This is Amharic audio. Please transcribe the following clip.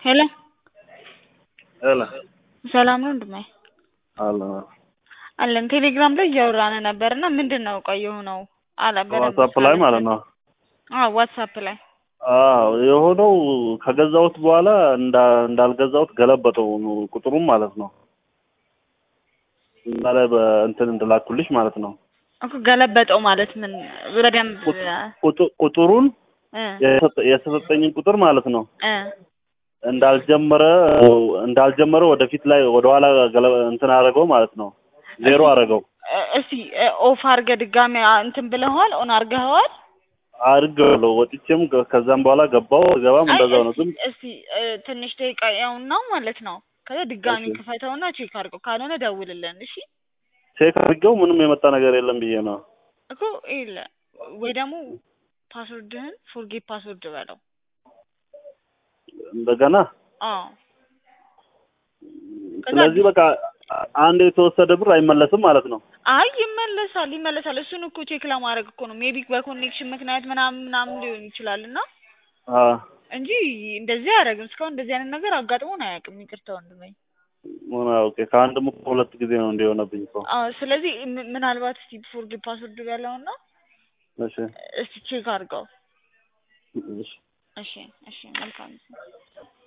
ሄሎ ሄሎ ሰላም ነው ወንድሜ? አለ አለን ቴሌግራም ላይ እያወራን ነበር እና ምንድን ነው ቆይ የሆነው አላ በደንብ ዋትሳፕ ላይ ማለት ነው። አዎ ዋትሳፕ ላይ አዎ የሆነው ከገዛሁት በኋላ እንዳ- እንዳልገዛሁት ገለበጠው ቁጥሩም ማለት ነው። እዛ ላይ በእንትን እንድላኩልሽ ማለት ነው። እኮ ገለበጠው ማለት ምን በደንብ ቁጡ- ቁጥሩን እ የሰጠ- የተሰጠኝን ቁጥር ማለት ነው እ እንዳልጀመረ እንዳልጀመረ ወደፊት ላይ ወደኋላ ገለ እንትን አደረገው ማለት ነው። ዜሮ አደረገው እ እስቲ እ ኦፍ አድርገህ ድጋሚ አ- እንትን ብለኸዋል ኦን አድርገኸዋል? አድርጌዋለሁ። ወጥቼም ከ- ከዛም በኋላ ገባው ገባም አይ እንደዛው ነው። እስቲ ግን እስቲ እ ትንሽ ደቂቃ ያውና ማለት ነው። ከዛ ድጋሚ እሺ። ክፈተውና ቼክ አድርገው ካልሆነ ደውልልን እሺ። ቼክ አድርጌው ምንም የመጣ ነገር የለም ብዬ ነው። እኮ ይለ ወይ ደግሞ ፓስወርድህን ፎርጌት ፓስወርድ በለው። እንደገና አዎ ከዛ ስለዚህ በቃ አንድ የተወሰደ ብር አይመለስም ማለት ነው። አይ ይመለሳል ይመለሳል። እሱን እኮ ቼክ ለማድረግ እኮ ነው። ሜቢ በኮኔክሽን ምክንያት ምናምን ምናምን ሊሆን ይችላል እና አ እንጂ እንደዚህ አያደርግም። እስካሁን እንደዚህ አይነት ነገር አጋጥሞን አያውቅም። ይቅርታ ወንድሜ። ምን ኦኬ ከአንድም እኮ ሁለት ጊዜ ነው እንዲሆነብኝ እኮ። አዎ ስለዚህ ም- ምናልባት እስቲ ፎርጌት ፓስወርድ በለውና እሺ እስቲ ቼክ አድርገው። እሺ እሺ እሺ መልካም